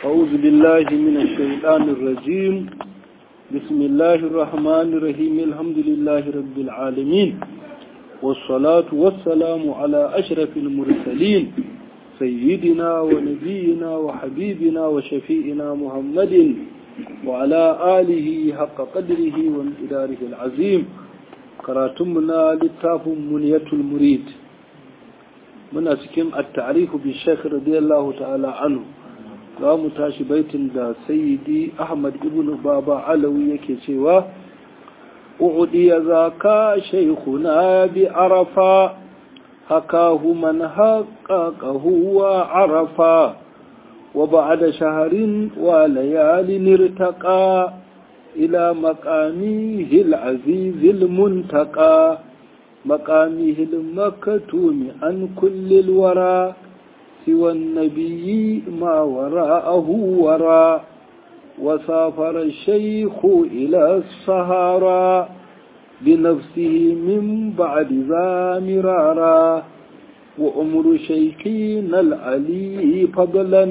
أعوذ بالله من الشيطان الرجيم بسم الله الرحمن الرحيم الحمد لله رب العالمين والصلاة والسلام على أشرف المرسلين سيدنا ونبينا وحبيبنا وشفيئنا محمد وعلى آله حق قدره وامتداره العظيم كراتمنا للتاف منية المريد من أسكن التعريف بالشيخ رضي الله تعالى عنه za mu tashi baitin da sayyidi ahmad ibn baba alawi yake cewa u'diya zaka shaykhuna bi arafa hakahu man haqqaqahu wa arafa wa ba'da shahrin wa layalin irtaqa ila maqamihi al-aziz al-muntaqa maqamihi al-maktum an kulli al-wara سوى النبي ما وراءه وراء وسافر الشيخ إلى الصهارى بنفسه من بعد ذا مرارا وأمر شيخنا العلي فضلا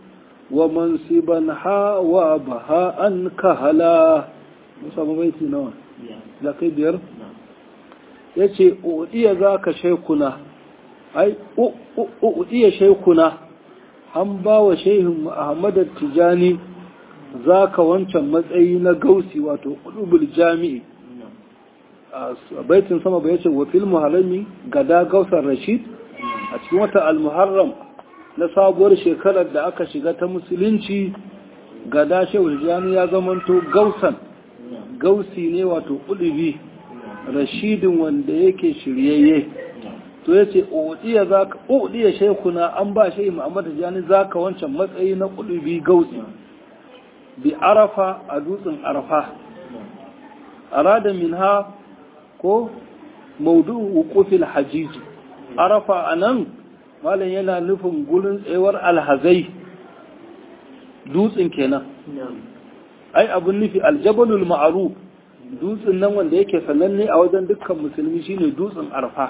ومنصبا حا وبهاء كهلا مصاب بيتي نوان لقي بير يتي أودي ذاك شيخنا ai iya shaikuna an ba wa shehin Ahmad Tijani zaka wancan matsayi na gausi wato qulubul jami'i a baitin sama bai ce wa fil muharrami gada gausar rashid a cikin wata al-muharram na sabuwar shekarar da aka shiga ta musulunci gada shehu Tijani ya zamanto gausan gausi ne wato qulubi rashidin wanda yake shiryayye to ya ce uɗiya shaikuna an ba shi muhammadu jani za ka wancan matsayi na ƙulubi gautsi bi arafa a dutsen arafa arada min ha ko maudu hukufin hajiji arafa a nan malam yana nufin gurin tsayuwar alhazai dutsen kenan ai abin nufi aljabalul ma'aru dutsen nan wanda yake sananne a wajen dukkan musulmi shine dutsen arafa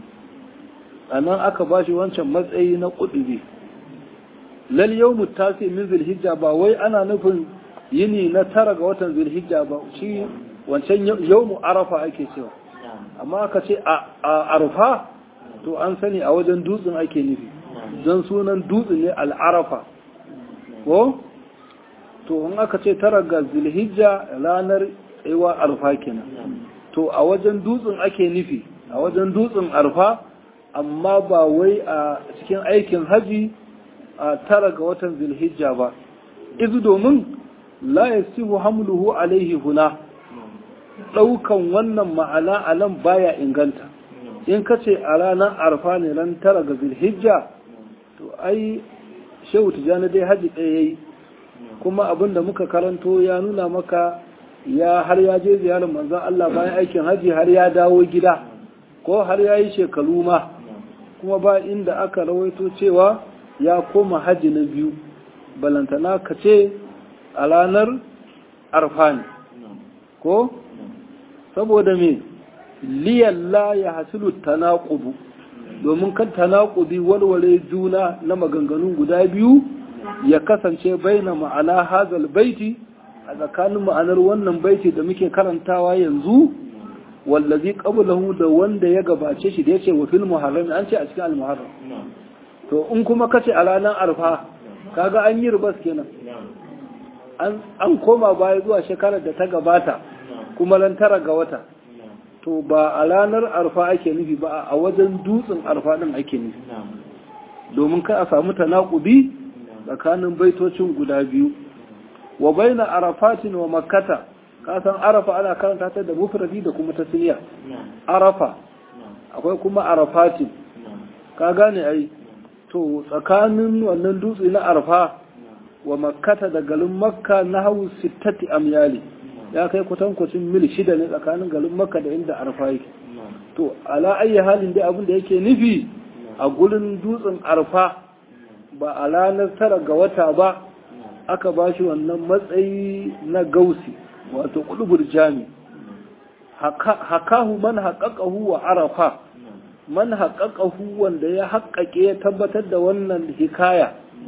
a nan aka ba shi wancan matsayi na ƙudubi lal yau mutasi min zilhijja ba wai ana nufin yini na tara ga watan zilhijja ba shi wancan yau mu arafa ake cewa amma aka ce a arfa to an sani a wajen dutsen ake nufi don sunan dutsen ne al'arafa ko to in aka ce tara ga zilhijja ranar tsayuwa arfa kenan to a wajen dutsen ake nufi a wajen dutsen arfa amma ba wai a cikin aikin haji a tara ga watan zilhijja ba izu domin la yasihu hamluhu alaihi huna daukan wannan ma'ana a nan baya inganta in ka ce a ranar arfa ne ran tara ga zilhijja to ai shehu tijjani dai haji ɗaya yayi kuma abin da muka karanto ya nuna maka ya har ya je ziyarar manzon Allah bayan aikin haji har ya dawo gida ko har ya yi shekaru ma kuma ba inda aka rawaito cewa ya koma hajji na biyu balantana ka ce a ranar arfa ne ko saboda me liyalla ya hasilu tanaqubu domin kan tanaqubi walwale juna na maganganun guda biyu ya kasance baina ma'ana hazal baiti a tsakanin ma'anar wannan baiti da muke karantawa yanzu wallazi qablahu da wanda ya gabace shi da yace wa fil muharram an ce a cikin al muharram to in kuma kace a ranar arfa kaga an yi rubas kenan an an koma baya zuwa shekarar da ta gabata kuma ran tara ga wata to ba a ranar arfa ake nufi ba a wajen dutsen arfa din ake nufi domin kai a samu tanaqubi tsakanin baitocin guda biyu wa baina arafatin wa makkata kasan arafa ana karanta ta da mufradi da kuma tasniya arafa akwai kuma arafatin ka gane ai to tsakanin wannan dutse na arafa wa makkata da garin makka na hau sittati amyali ya kai kwatankwacin mil shida ne tsakanin garin makka da inda arafa yake to ala ayi halin dai abin da yake nufi a gurin dutsen arafa ba a ranar tara ga wata ba aka ba shi wannan matsayi na gausi wato kudubur jami hakahu man haƙaƙahu wa arafa man haƙaƙahu wanda ya haƙaƙe ya tabbatar da wannan hikaya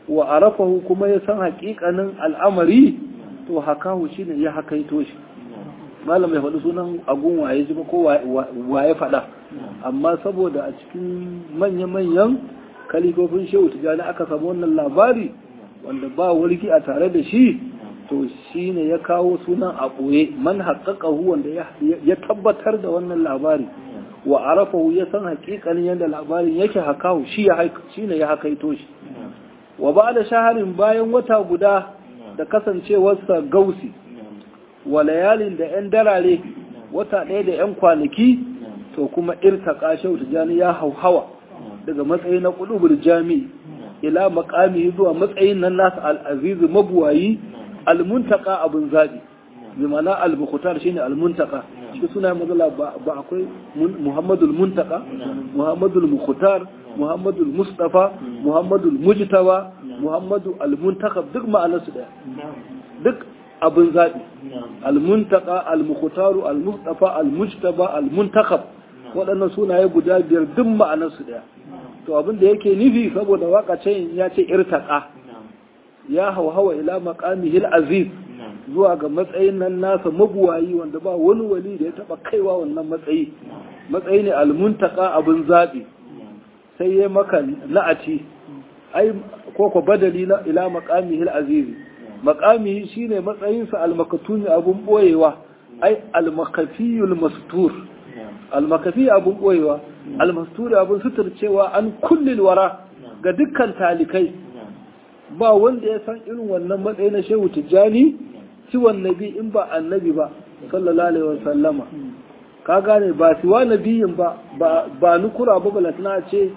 wa arafahu kuma ya san haƙiƙanin al'amari to hakahu shine ya hakaito shi malam ya faɗi sunan agun waye ji ko waye faɗa amma saboda a cikin manya-manyan kalifofin shehu tijjani aka samu wannan labari wanda ba warki a tare da shi to shi ne ya kawo sunan a ɓoye man haƙaƙahu wanda ya tabbatar da wannan labari wa arafahu ya san haƙiƙanin yadda labarin yake hakahu shi ne ya hakaito shi wa ba da shaharin bayan wata guda da kasancewarsa gausi wa layalin da 'yan darare wata ɗaya da 'yan kwanaki to kuma irtaka shehu tijjani ya hauhawa daga matsayi na ƙulubul jami'i ila makami zuwa matsayin nan nasu al'azizu mabuwayi almuntaka abin zaɓi bi mana al-bukhtar shine almuntaka shi suna mazala ba akwai muhammadul muntaka muhammadul mukhtar muhammadul mustafa muhammadul mujtaba muhammadu al-muntakab duk ma'anarsu daya duk abin zaɓi al-muntaka al-mukhtaru al-mustafa al-mujtaba al-muntakab waɗannan sunaye guda biyar duk ma'anarsu daya to abin da yake nufi saboda wakacin ya ce irtaka ya hauhawa ila maqamihil aziz zuwa ga matsayin nan nasa mabuwayi wanda ba wani wali da ya taba kaiwa wannan matsayi matsayi ne almuntaka abin zabi sai ya maka na'ati ai ko ko badali na ila maqamihil aziz maqamihi shine matsayinsa almakatuni abun boyewa ai almakafiyul mastur almakafi abun boyewa almasturi abun suturcewa an kullil wara ga dukkan talikai ba wanda ya san irin wannan matsayi na shehu tijjani ciwon nabi in ba annabi ba sallallahu alaihi wasallama ka gane ba siwa nabiyin ba ba nukura ba balatna ce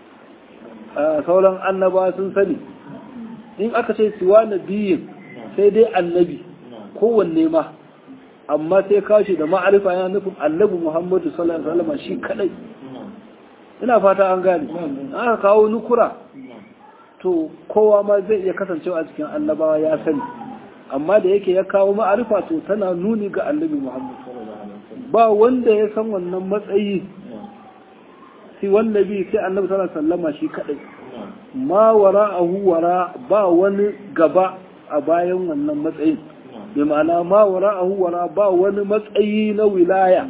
sauran annaba sun sani in aka ce siwa nabiyin sai dai annabi kowanne ma amma sai kashi da ma'arifa yana nufin annabi muhammadu sallallahu alaihi wasallama shi kadai ina fata an gane aka kawo nukura to kowa ma zai iya kasancewa a cikin annabawa ya sani amma da yake ya kawo ma'arifa to tana nuni ga annabi Muhammad ba wanda ya san wannan matsayi si wanda bi sai annabi sallallahu alaihi wasallama shi kadai ma wara'ahu wara ba wani gaba a bayan wannan matsayin bi ma'ana ma wara'ahu wara ba wani matsayi na wilaya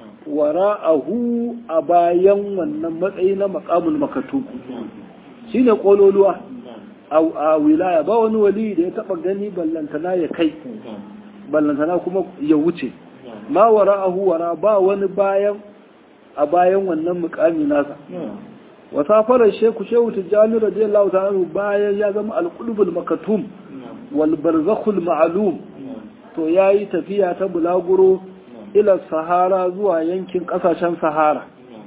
wara'ahu a bayan wannan matsayi na maqamul makatu shine kololuwa a wilaya ba wani wali da ya taba gani ballantana ya kai ballantana kuma ya wuce ma wara'ahu wara ba wani bayan a bayan wannan mukami nasa wa safarar sheku shehu tijjani radiyallahu ta'ala bayan ya zama alqulubul makatum wal barzakhul ma'lum to yayi tafiya ta bulaguro ila sahara zuwa yankin kasashen sahara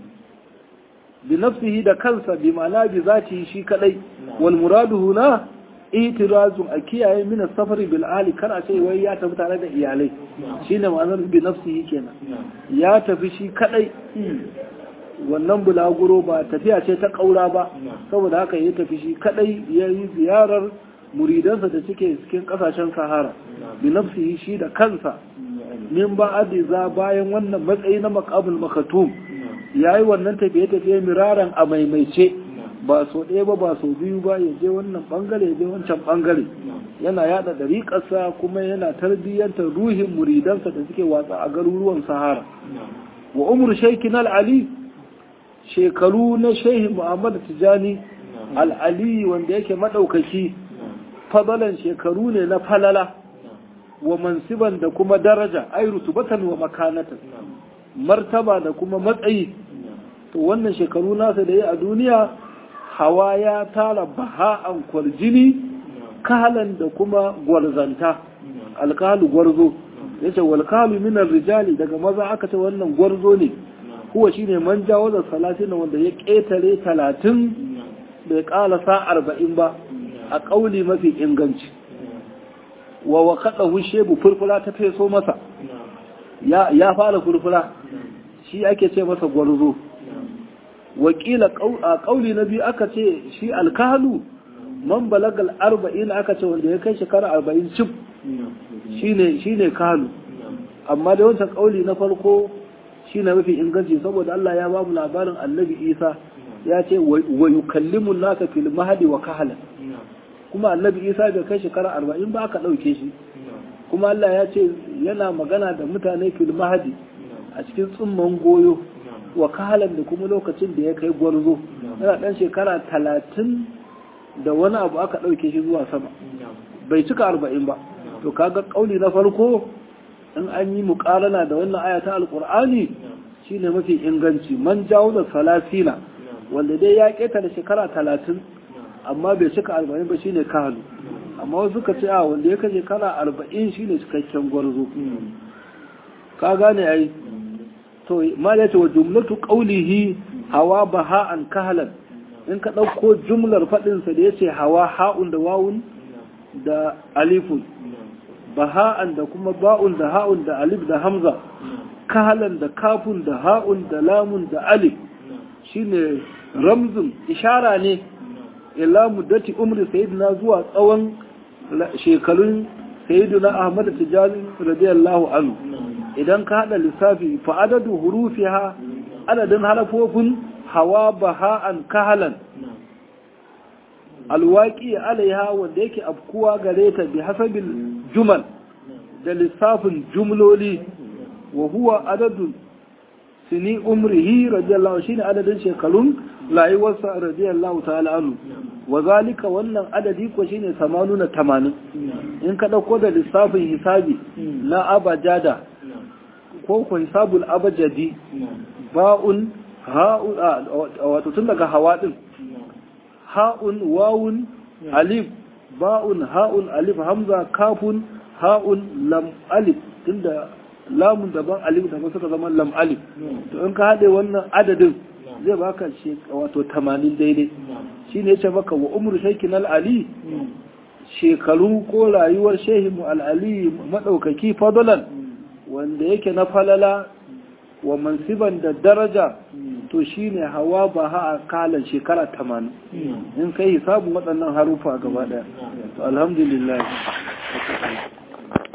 bi nafsihi da kansa bi ma'ana bi zati shi kadai wal muradu huna itirazun a kiyaye min safari bil ali kar a ce wai ya tafi tare da iyalai shine ma'anar bi nafsihi kenan ya tafi shi kadai wannan bulaguro ba tafiya ce ta kaura ba saboda haka ya tafi shi kadai ya yi ziyarar muridansa da suke cikin kasashen sahara bi nafsihi shi da kansa min ba za bayan wannan matsayi na maqamul makatum yayi wannan tafiye-tafiye miraran a maimaice ba so ɗaya ba ba so biyu ba ya je wannan bangare ya je wancan bangare yana yada dariƙarsa kuma yana tarbiyyantar ruhin muridansa da suke watsa a garuruwan sahara wa umar shaikin al'ali shekaru na shehi muhammad tijani al'ali wanda yake maɗaukaki fadalan shekaru ne na falala wa mansiban da kuma daraja ai rutubatan wa makanatan martaba da kuma matsayi to wannan shekaru nasa da ya a duniya hawa ya tara baha'an kwarjini kahalan da kuma gwarzanta alkalu gwarzo ya ce walkalu minar rijali daga maza aka ce wannan gwarzo ne kuwa shi ne man jawo da salatin wanda ya ƙetare talatin bai ƙalasa arba'in ba a ƙauli mafi inganci wa wa kaɗa hushe bu furfura ta feso masa ya fara furfura shi ake ce masa gwarzo wakila a ƙauli na biyu aka ce shi alkalu man balagal arba'in aka ce wanda ya kai shekara arba'in cif shi ne kalu amma da wancan ƙauli na farko shi na mafi inganci saboda Allah ya ba mu labarin annabi isa ya ce wa yukallimu nasa fil mahadi wa kahala kuma annabi isa bai kai shekara arba'in ba aka ɗauke shi kuma Allah ya ce yana magana da mutane fil mahadi a cikin tsumman goyo wa kahalan da kuma lokacin da ya kai gwarzo yana ɗan shekara talatin da wani abu aka ɗauke shi zuwa sama bai cika arba'in ba to kaga ƙauli na farko in an yi muƙarana da wannan aya ta alƙur'ani shine mafi inganci man jawo da salasina wanda dai ya keta da shekara talatin amma bai cika arba'in ba shine kahalu amma wasu suka ce a wanda ya kai shekara arba'in shine cikakken gwarzo ka gane ai to ma ya ce wa jumlatu qawlihi hawa baha'an kahalan in ka ɗauko jumlar faɗinsa da ya ce hawa ha'un da wawun da alifun baha'an da kuma ba'un da ha'un da alif da hamza kahalan da kafun da ha'un da lamun da alif shine ramzun ishara ne ila muddati umri sayyidina zuwa tsawon shekarun sayyidina ahmad tijani radiyallahu anhu idan ka hada lissafi fa adadu hurufiha adadin harafofin hawa baha'an kahalan alwaki alaiha wanda yake afkuwa gare ta bi hasabil jumal da lissafin jumloli wa huwa adadun sini umrihi radiyallahu shine adadin shekarun rayuwarsa radiyallahu ta'ala anhu wa zalika wannan adadi ko shine 80 80 in ka dauko da lissafin hisabi na abajada ko ko hisabul abajadi ba'un ha'un wato tun daga hawa din ha'un wawun alif ba'un ha'un alif hamza kafun ha'un lam alif tunda lamun daban alif daban suka zama lam alif to in ka haɗe wannan adadin zai baka wato 80 daidai shine yace maka wa umru shaykin al-ali shekaru ko rayuwar shehimu al-ali madaukaki fadalan wanda yake na falala wa mansiban da daraja to shine hawa ba ha a kalan shekara 80 in kai hisabun waɗannan harufa gaba ɗaya to alhamdulillah